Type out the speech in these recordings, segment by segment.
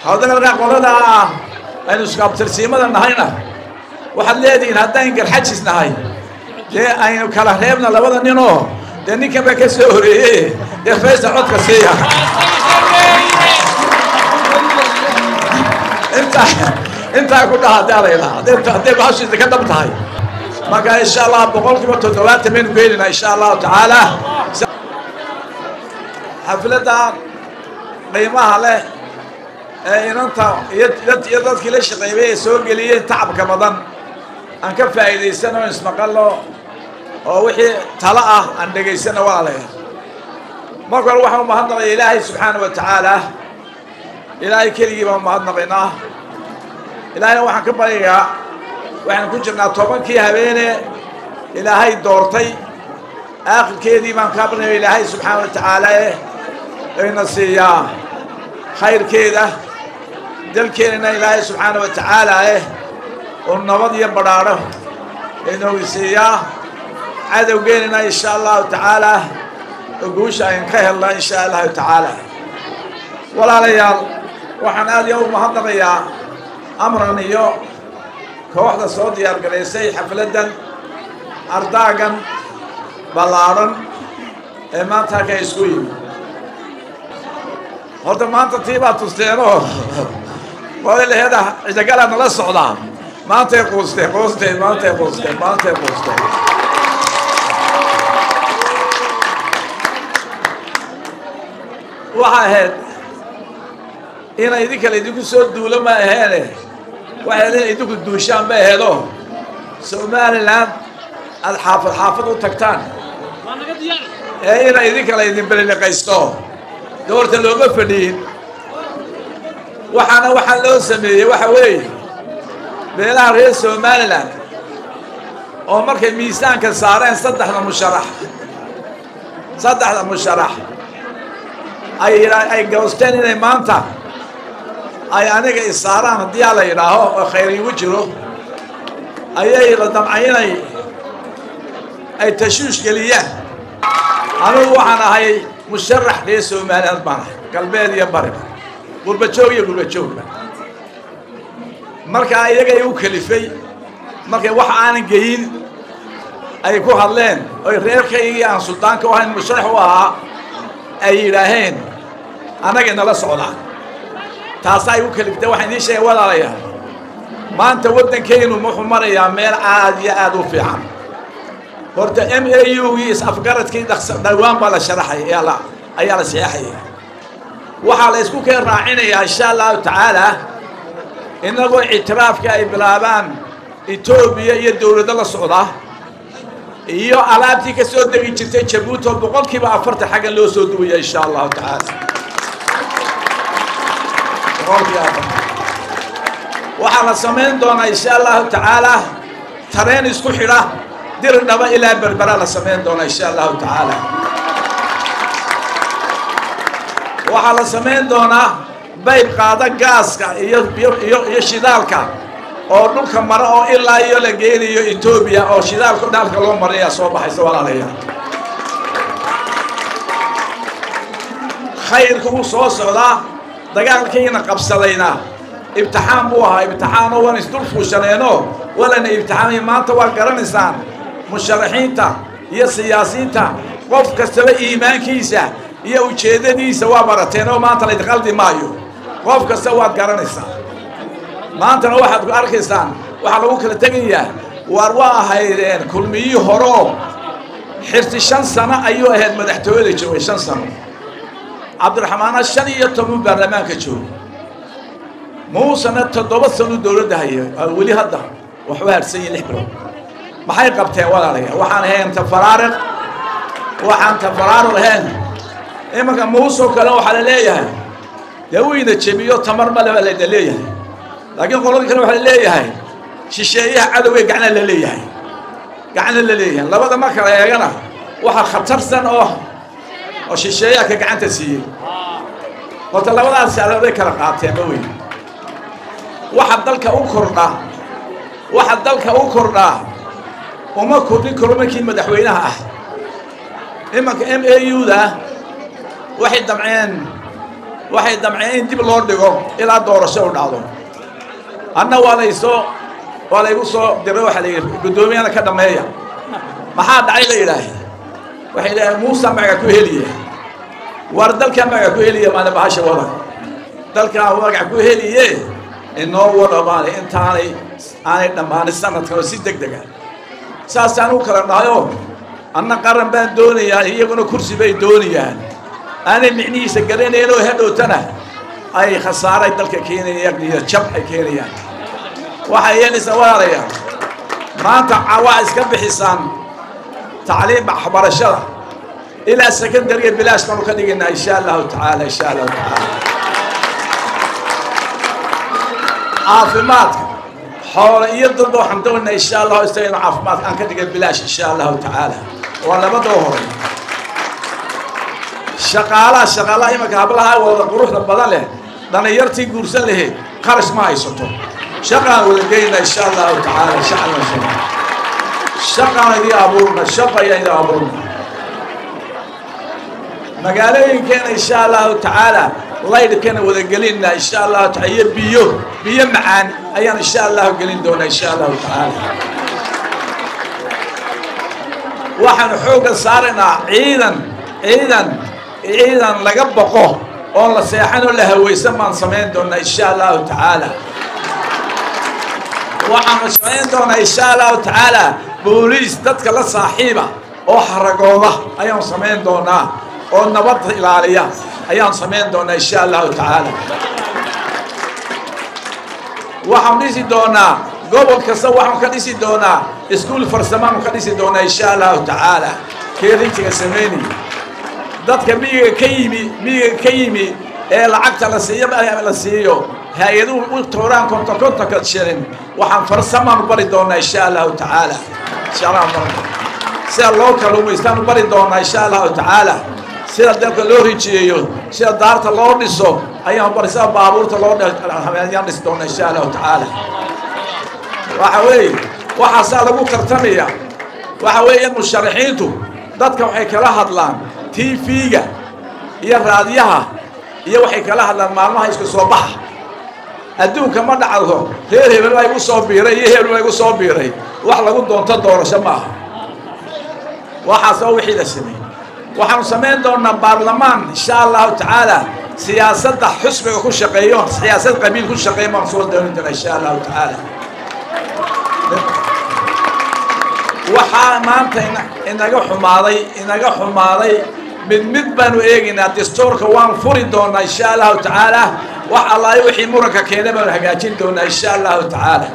haddana markaa qolada ah aynu iskaabtirsiimada nahayna waxaad leedihiin haddaan garxajis nahay dee aynu kala reebna labada ninoo dee ninkan baa ka soo horeeye dee faysa codka siiya intaa intaa ku dhaha haddaa la yidhaha hadday hadday bahashiisa ka dhab tahay marka insha allah boqol kiiba toddobaatan baynu gelinaa insha allahu tacaala xafladda qiimaha leh ee inanta iyo iyo dadkii la shaqeeyay ee soo geliyey tacabka badan aan ka faa'iidaysano ismaqallo oo wixii talo ah aan dhegaysano walaalayaal marka hore waxaan umahadnaqaya ilaahay subxaana wa tacaala ilaahay keligii baan umahadnaqaynaa ilaahayna waxaan ka baryayaa waxaan ku jirnaa tobankii habeene ilaahay doortay aakhirkeedii baan kaa barnaya ilaahay subxaana wa tacaala ayna siiyaa khayrkeeda dalkeenana ilaahay subxaana wa tacaala eh oo nabad iyo badhaadho inoogu siiyaa cadowgeenana insha allahu tacaala oo guusha ayn ka helna insha allahu tacaala walaalayaal waxaan aad iyo u mahadnaqayaa amran iyo kooxda soo diyaar garaysay xafladdan ardaagan ballaadhan ee maanta halkaa isku yimi horta maanta tii baa tusteenoo walaalaheeda cidagalaa nala socdaa maantay quusteen quusteen maantay quusteen maantay quusteen waxa ahayd ina idinka la idinku soo duulo ma aheene waxay leeyihin idinku duushaan ba aheedoo somalilan aada xaafad xaafad u tagtaan ee ina idinka la idin beliliqaysto doorta looma fadhiyin waxaana waxaa loo sameeyey waxa weeye beelaha reer somalilan oo markay miisaanka saareen saddexda musharax saddexda musharax ay ay goosteen inay maanta ay aniga isaaraan haddii aa la yidhaaho oo khayr igu jiro ayay la damcay inay ay tashuush geliyaan anigu waxaan ahay musharax reer somaliland baan ahay galbeed iyo bariba gurbajoog iyo gurbajoogba markaa iyagay u kalifay markay wax aanan geyin ay ku hadleen oy reerkaygii aan suldaanka u ahayn musharax u ahaa ay yidhaaheen annagay nala socdaan taasaa igu kaliftay waxaan idiin sheegay walaalayaal maanta waddankaynu wuxuu marayaa meel aad iyo aad u fiican horta m a u gii is-afgaradkii dhawaan baa la sharaxay ayaa la saxeexaya waxaa la isku keen raacinayaa insha allahu tacaala innagoo ictiraafka ay bilaabaan etoobiya iyo dowlado la socda iyo alaabtii ka soo degi jirtay jabuuti oo boqol kiiba afartan xaggan loo soo duwaya insha allahu tacaala boqolkiiba afartan waxaa la samayn doonaa insha allahu tacaala tareen isku xidha dir dhaba ilaa berbera la samayn doonaa insha allahu tacaala waxaa la samayn doonaa bayb qaada gaaska iyo iyo iyo shidaalka oo dhulka mara oo ilaa iyo la geenayo etoobiya oo shidaalka dhaalka loo marayaa soo baxaysa walaalayaal khayrka wuu soo socdaa dagaalkiina qabsadayna ibtixaan buu ahaa ibtixaanoo waan isdul fuushaneenoo walana ibtixaamay maanta waa garanaysaan musharaxiinta iyo siyaasiyiinta qof kastaba iimaankiisa iyo ujeeddadiisa waa barateen oo maanta laydin qaldi maayo qof kasta waad garanaysaa maantana waxaad ku arkaysaan waxaa lagu kala tegayaa waar waa ahaydeen kulmiyii horoo xirti shan sano ayuu ahayd madaxtooyada joogay shan sano cabdiraxmaana shan iyo toban baarlamaanka joogay muusena toddoba sano dowladda haya weli hadda waxu harsan yihin lix bilood maxay qabteen walaalayaa waxaan ahayn tafaraariq waxaan tafaraariq ahayn imanka muusoo kale waxaa la leeyahay dee wuyna jebiyo tamar male baa layna leeyahay laakiin qoladii kale waxaa la leeyahay shisheeyaha cadowgay gacna la leeyahay gacna la leeyahay labada ma kala eegana waxaa khatarsan oo oo shisheeyaha ka gacanta siiyey horta labadaas alabay kala qaateenba wey waxa dalka u kordha waxa dalka u kordhaa uma kordhin karo markii madaxweynaha ah imanka m a u da waxay damceen waxay damceen in dib loo dhigo ilaa doorasho u dhacdo anna waa laysoo waa laygu soo diray waxaa la yidhi guddoomiyana ka dhammeeya maxaa dhacay la yidhaahe waxay yidhaaheen muusa magaca ku heliya war dalkaa magaca ku heliya maana bahasha wada dalkaa magaca ku heliye inoo wada maana intaanay aanay dhammaanin sanadkan oo si deg dega saasaan u kala dhahayoo anna qaran baan doonayaa iyaguna kursi bay doonayaan aanay micnihiisa garanayn oo hadhowtana ay khasaaray dalka keenayaan iyo jab ay keenayaan waxay yeelaysaa walaalayaal maanta waa iska bixisaan tacliim waxbarashada ilaa secondariga bilaash baanu ka dhigaynaa insha allahu tacaala insha allahu tacaala caafimaadka xoolo iyo dadba waxaan doonaynaa insha allahu istagaynu caafimaadka aan ka dhigay bilaash insha allahu tacaala waa labadoo horay shaqaalaha shaqaalaha imanka hablaha wada quruxda badan leh dhalinyartii guursan lahayd qarash ma haysato shaqaan wada geynaa insha allahu tacaala shaqan shaqaan idii abuurna shaqa ayaan idii abuurna magaalooyinkeena insha allahu tacaala laydhkana wada gelinna insha allahu taala iyo biyo biyo macaan ayaan insha allahu gelin doonaa insha allahu tacaala waxaanu xoogga saaraynaa ciidan ciidan ciidan laga boqo oon la seexan oo la hawaysan baan samayn doonaa insha allahu tacaala waxaanu samayn doonaa insha allahu tacaala booliis dadka la saaxiiba oo haragooda ayaan samayn doonaa oo nabadda ilaaliya ayaan samayn doonaa insha allahu tacaala waxaan dhisi doonaa gobol kasta waxaan ka dhisi doonaa iskuul farsamaanu ka dhisi doonaa insha allahu tacaala keerintiga samaynaya dadka miyiga ka yimi miyiga ka yimi ee lacagta la siiyo la siiyo hay-aduhu u tooraan konton kontonka shilin waxaan farsamaanu bari doonaa insha allahu tacaala insha allah sida loo kaluumaystaanu bari doonaa insha allahu tacaala sida dalka loo rijiyeeyo sida daarta loo dhiso ayaan bari sida baabuurta loo ayaan dhisi doonaa insha allahu tacaala waxa weeye waxaasaa lagu tartamaya waxa weeye musharaxiintu dadka waxay kala hadlaan tv-ga iyo raadiyaha iyo waxay kala hadlaan maalmaha isku soo baxa adduunka ma dhacdo reer hebel baa igu soo biiray iyo hebel baa igu soo biiray wax lagu doonto doorasho maaha waxaasoo wixii la sameeyey waxaanu samayn doonaa baarlamaan insha allahu tacaala siyaasadda xusbiga ku shaqeeyo siyaasad qabiil ku shaqeeyo baan soo doonin doonaa insha allahu tacaala waxaa maanta inaga xumaaday inaga xumaaday mid mid baanu eegaynaa dastuurka waan furi doonaa insha allahu tacaala wax allaayo wixii muranka keena baanu hagaajin doonaa insha allahu tacaala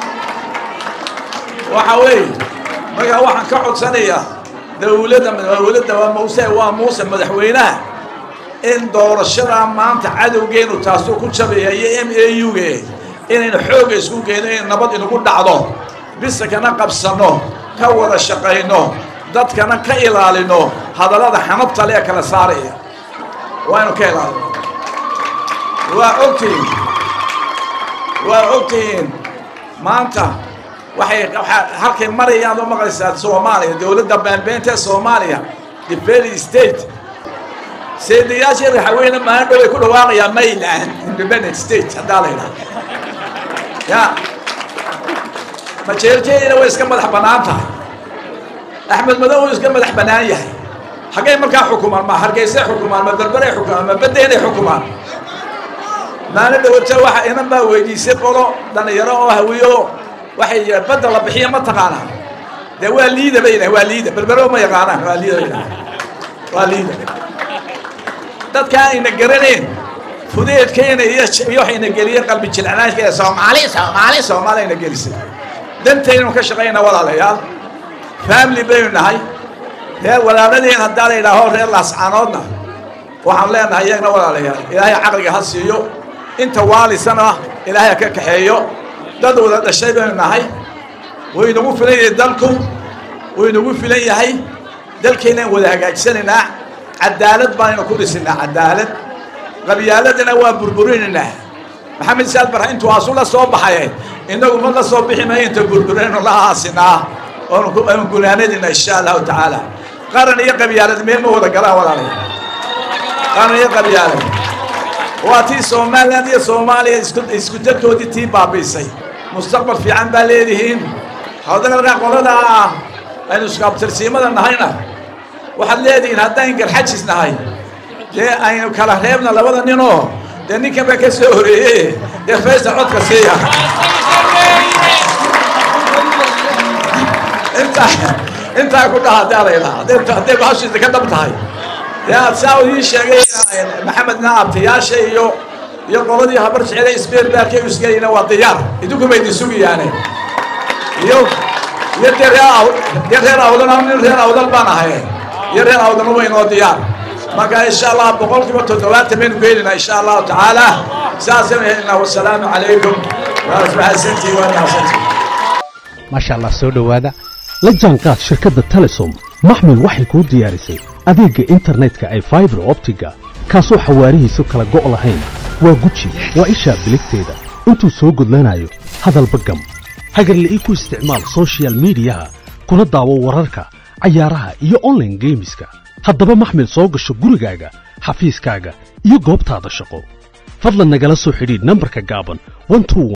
waxa weeye markaa waxaan ka codsanayaa dawladda dawladda waa muuse waa muuse madaxweynaha in doorashadaa maanta cadowgeenu taasuu ku jabaya iyo m a u ge inaynu xoogga isku geyno in nabad inagu dhacdo bisa kana qabsanno ka wada shaqayno dadkana ka ilaalino hadallada xanabta lee kala saaraya waaynu ka ilaalino waa ogtihiin waa ogtihiin maanta waxay halkay marayaan oo maqlaysaa soomaaliya dowladda baanbeenta ee soomaaliya the very state seedayaashii raxaweyne maalin dhow ay ku dhawaaqayaan mayland independent state haddaa la yidhaha ya majeerjeedina way iska madax bannaan tahay axmed madow uu iska madax bannaan yahay xaggay markaa xukumaan ma hargeysay xukumaan ma berberay xukumaan ma baddeenay xukumaan maalin dhawata waxa inan baa weydiisay qolo dhallinyaro oo hawiyo waxay yidhaha badda la bixiya ma taqaanaa dee waa liida bay yidhaha waa liida berbero ma yaqaanaan waa liida bay yidhaha waa liida dadka ayna garanayn fudeedkeena iyo iyo waxayna geliyeen qalbi jilcanaanka soomaali soomaali soomaali ayna gelisay dantaynu ka shaqayna walaalayaal family baynu nahay reer walaaladeen haddaa la yidhaaho reer laascaanoodna waxaan leenahay iyagna walaalayaal ilaahay caqliga ha siiyo inta waalisana ilaahay ha ka kaxeeyo dad wada dhashay baynu nahay wuu inagu filan yahay dalku wuu inagu filan yahay dalkeynaan wada hagaajisanaynaa cadaalad baanaynu ku dhisinaa cadaalad qabyaaladana waa burburinaynaa maxamed saad barha intuu asu la soo baxay inagu ma la soo bixi maayo inta burburinaynu la aasinaa oonu gunaanadina insha allahu tacaala qaran iyo qabyaalad meel ma wada galaan walaalaya qaran iyo qabyaalad waa tii somalilan iyo soomaaliya isku dadkoodii tii baabiisay mustaqbal fiican baa leedihiin haddana markaa qoladaa aynu iskuabtirsiimada nahayna waxaad leedihiin haddaynu garxajis nahay dee aynu kala reebna labada ninoo dee ninkan baa ka soo horeeye dee faysa codka siiya intaa intaa ku dhaha haddaa la yidhaha hadday bahashiisa ka dhab tahay dee aad saa ii sheegay maxamedna abtayaasha iyo iyo qoladii habar jecele isbeer baarkay isgelayna waa diyaar idinku bay idin sugayaane iyo iyo dee reer dee reer awdan nin reer awdan baan ahay iyo reer awdan uba inoo diyaar marka insha allah boqolkiiba toddobaatan baynu gelinaa insha allahu tacaala saasaynu helinaa wasalaamu calaykum waa mahadsantii waa mahadsantii maasha allah soo dhowaada la jaanqaad shirkadda telesom maxmil waxay kuu diyaarisay adeegga internetka ay faibar optiga kaasoo xawaarihiisu kala go' lahayn waa guji waa ishaa biligteeda intuu soo gudlanayo hadalba gam hagarle ii ku isticmaal sochial midiyaha kuna daawo wararka cayaaraha iyo onlaine geemiska haddaba maxmil soo gasho gurigaaga xafiiskaaga iyo goobtaada shaqo fadlan nagala soo xidhiidh nambarka gaaban